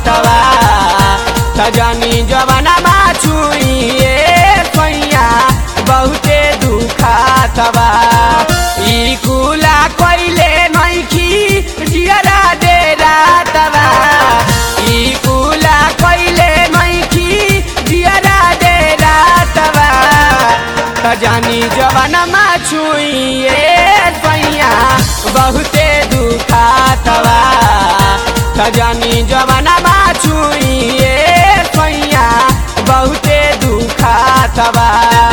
दुखातवा सजनी जवनमा छुइए सैया बहुते दुखातवा ई कुला कइले नइखी जियरा डेरा तवा ई कुला कइले नइखी जियरा डेरा तवा सजनी जवनमा छुइए सैया बहुते दुखातवा सजनी जवनमा छुइए सैया बहुते दुखातवा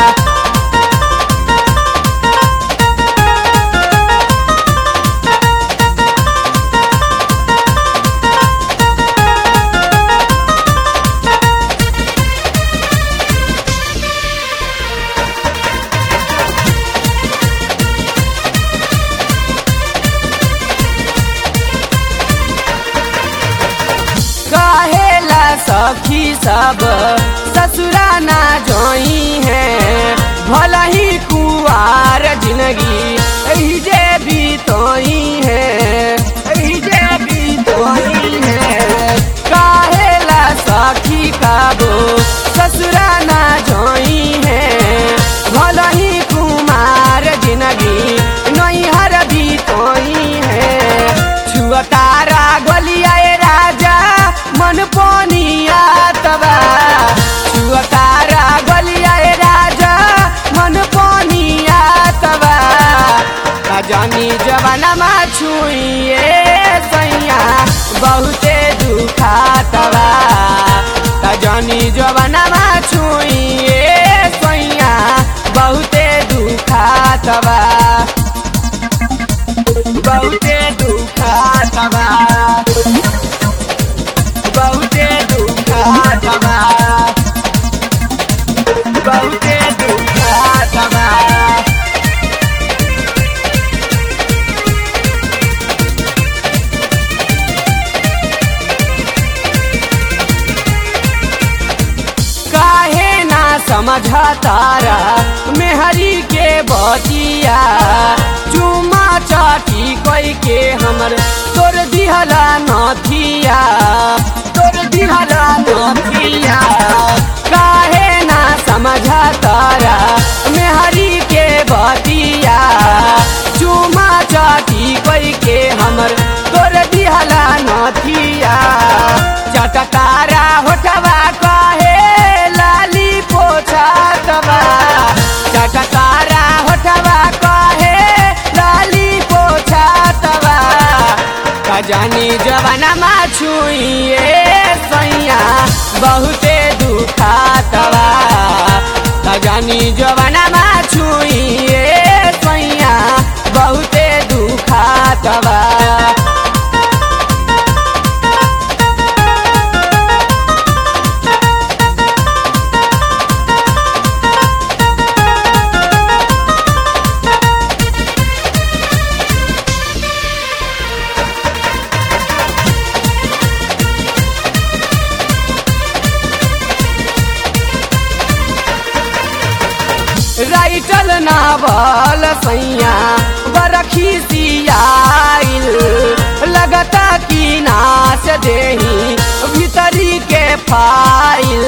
कहेला सखी सब ससुरा ना जोई है भला ही कुआर जिंदगी एही जे बीतोई है एही जे बीतोई है कहेला सखी काबो ससुरा ना जोई है भला ही कुमार जिंदगी नैहर बीतोई है छुआ तारा गलिया राजा मन पोनिया तबा छुआ तारा गलिया राजा मन पोनिया तबा जानी जवानमा छुइए सैया बहुते दुखातवा जानी जवानमा छुइए सैया बहुते दुखातवा बहुते दुखातवा बहुते दुखातवा बहुते दुखातवा काहे ना समझ तारा मेहरी के बतिया चुमा चाटी कोई के हमर तोर दिहला नथिया तोर दिहला नथिया काहे ना समझ तारा मेहरी के बतिया चुमा चाटी कोई के हमर तोर दिहला नथिया चटकारा होठवा कहे लाली पोछातवा चटकारा होठवा कहे लाली पोछातवा जानी जवानमा छुइए सैया बहुते दुखातवा जानी जवानमा छुइए सैया बहुते दुखातवा राइटल नावल सैया बरखी सियाइल लगता कि नाच देही भीतरी के फाइल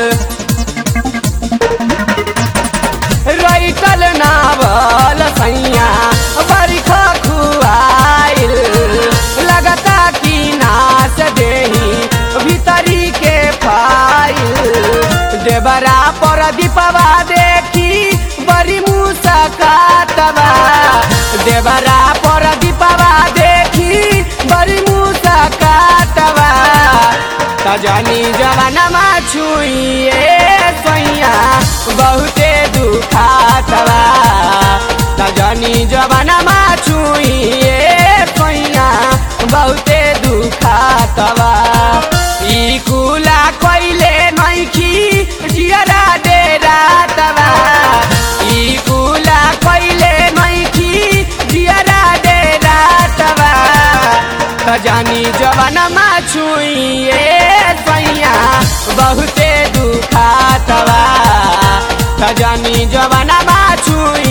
राइटल नावल सैया बरखा खुआइल लगता कि नाच देही भीतरी के फाइल देवरा पर दीपवा देखी बड़ी मुसकातवा देवरा पर दीपवा देखी बड़ी मुसकातवा तजानी जवानमा छुइए सैया बहुते दुखातवा तजानी जवानमा छुइए सैया बहुते दुखातवा ई कुला कइले नइखी जियरा डेरा तवा ई कुला कइले नइखी जियरा डेरा तवा जानी जवानमा छुइए सैया बहुते दुखातवा जानी जवानमा छुइए